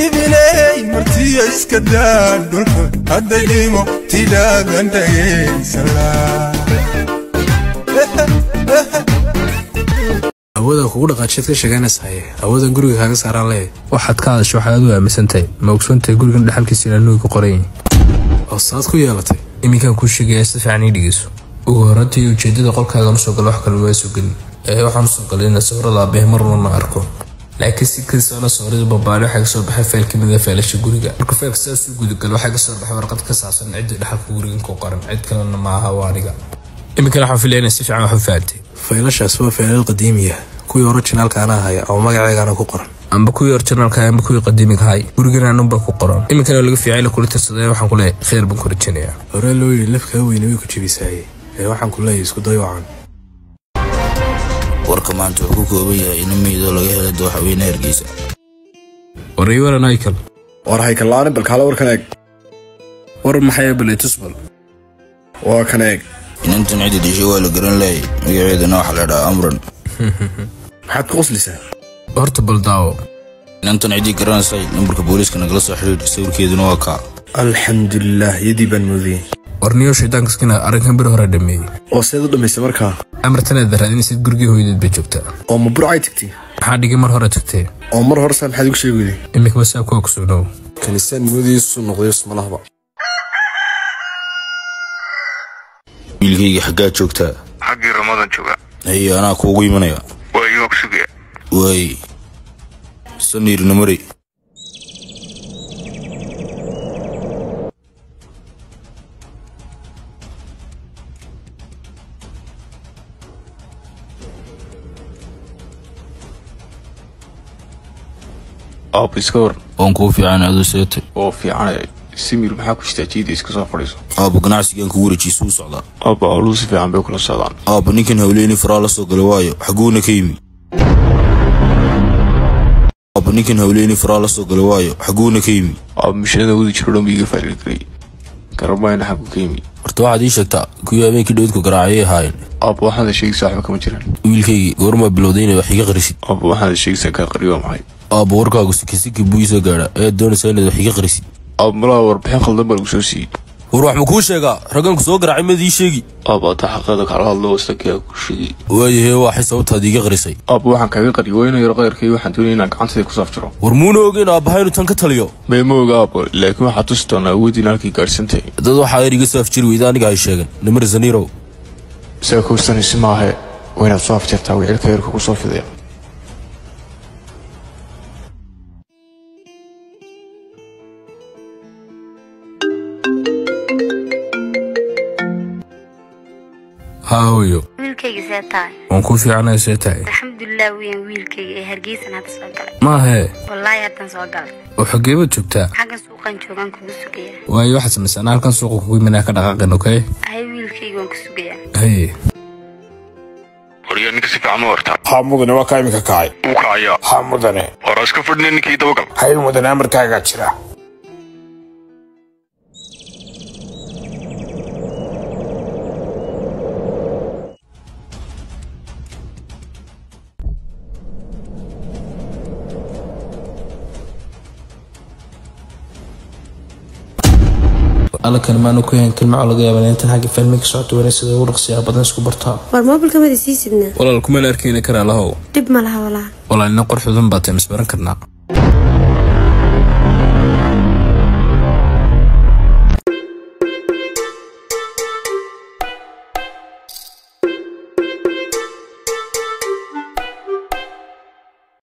ibiley martiya iska daa dhulka hadday dhimo tidhaadan dhageysala awooda kugu dhaqaajiad ka sheeganaysahay awoodan guriga kaaga saaraan lee waxaad ka hadasho waxaad aad u aaminsantahay ma ogsoontahay gurigan dhexalkiisa inaa nuuga qorayin oo saad ku yeelatay iminkaan kuu sheegaya si fiican ii dhegeyso ugu horantii ujeedada qolkaagan usoo gala wax kale waa soo gelin ee waxaan usoo galay ina sawirada aabbahe marnana arko laakiin si kastaana sawirada babaale waxaa kasoo baxay fayl ka mid a faylasha guriga marka faylka sidaas u gudagalo waxaa kasoo baxay warqad ka saabsan cidda dhexalka gurigan ku qoran cid kalena ma aha waa aniga iminkana waxaan filaya inay si fiican wax u fahamtay faylashaas waa faylal qadiimiya kuwii orijinaalka anaa haya oo magaceegaana ku qoran amba kuwii orijinaalka amba kuwii qadiimiga hay gurigan anunba ku qoran iminkana laga fiicay la kula tirsaday waxaan ku leeyahay khayr baan ku rajaynayaa hore loo yidhi lafkaa weyne way ku jebisaaye ee waxaan ku leeyahay isku day wacan warka maanta wuxuu ku kooban yahay in meydoo laga helay dooxweyne hargeysa waray waran aykal war haykallaani balkaale warkan eeg war maxay baletusbal waa kan eeg inantan cidda dishay waa la garan laayay magaceedana waxaa la dhahaa amran maxaad ku qoslaysaa horta baldaawo inantan ciddii garanaysay nambarka booliiska nagala soo xidhiidh sawirkeeduna waa kaa alxamdulilah yadii baan moodayey warniyo shaydaankaskina arrinkan bir hore dhameeyey oo seed u dhammaystay markaa amartanaad raadinaysid gurigii hooyadeed bay joogtaa oo ma burcay tagtay maxaa dhigay mar hore tagtee oo mar horesa maxaad igu sheegi weyday imika basaa kuwa kusugnow kanisaan moodiisu noqday ismalahba wiilkayga xaggaa joogtaa xaggii ramadan jooga haye anaa kuugu imanaya waa iyoog sugaya waay saniirna mari aab iska war waan kuu fiican aduu seetay oo fiicanay simir maxaa ku jirtaa jiida iska soo fadhiiso aabba ganacsigan kugu wareejiisuu socdaa aabba howluhu si fiican bay kula socdaan aabba ninkan hawleyni faraa la soo gala waayo xaguuna ka yimi aabba ninkan hawleyni faraa la soo gala waayo xaguuna ka yimi aab mishanada wadi jiro dhan iga faarilgelay garamayna xagu ka yimi horta waxaad ii sheegtaa kuwii habeenkii dhowdku garaacayay ahaayeen aab waxaad sheegaysaa waxba kama jiraan wiilkaygii goormaa bilowday inay wax iga qarisid aab waxaad sheegaysaa kaa qari waa maxay aabba warkaagu sikisiki buu ii soo gaadha ayaad doonaysaa inaad wax iga qarisid aab malaha warbixin khaldan baa lagu soo siiyey war wax ma kuu sheegaa ragganku soo garaacay maad ii sheegi aab ataa xaqeeda kala hadlo wastakaa ku sheegay waayahee waxay sababtaad iiga qarisay aab waxaan kaaga qariy waa inuu yaro qayrkay waxaan doonaya inaan gacantayda ku saaf jiro war muuna ogeyn aabbaha inuu tan ka taliyo may ma oga aab laakiin waxaad tusi doonaa awoodiin halkay gaadhsantahay dad waxaa er iga soo afjiri weyda aniga ay sheegeen nimar zaniirow isaga kowstanaysi maahe waa inaad soo afjartaa wicilka yarka ku soo fidaya haa hooyo wiilkayga see tahay waan kuu fiicanaya see tahay alxamdulilah weyan wiilkayga ee hargeysan hadda soo galay maahee wallaahi haddan soo galay oo xageebaad joogtaa xaggan suuqan joogaan kugu sugaya waayo waxaad samaysaa anaa halkan suuqa kugu imanaa ka dhaqaaqin okey ahay wiilkayga waan ku sugayaa haye waryaa ninka si fiican u wartaa haa mudane waa kaa iminka kacay wuu kacayaa haa mudane horaa iska fadhina ninkii dabagal hay mudane amarkaagaa jira alakan maanu ku hayn kalmaco laga yaaba intan xagga fahmi ka socoto wana sida ugu dhaqsiyaa badan isku bartaa war moobilkamada sii sidnaa walaal kumana arkeyna karaa lahow dhib ma laha walaa walaalina qorxudan baa tahay misbaran karnaa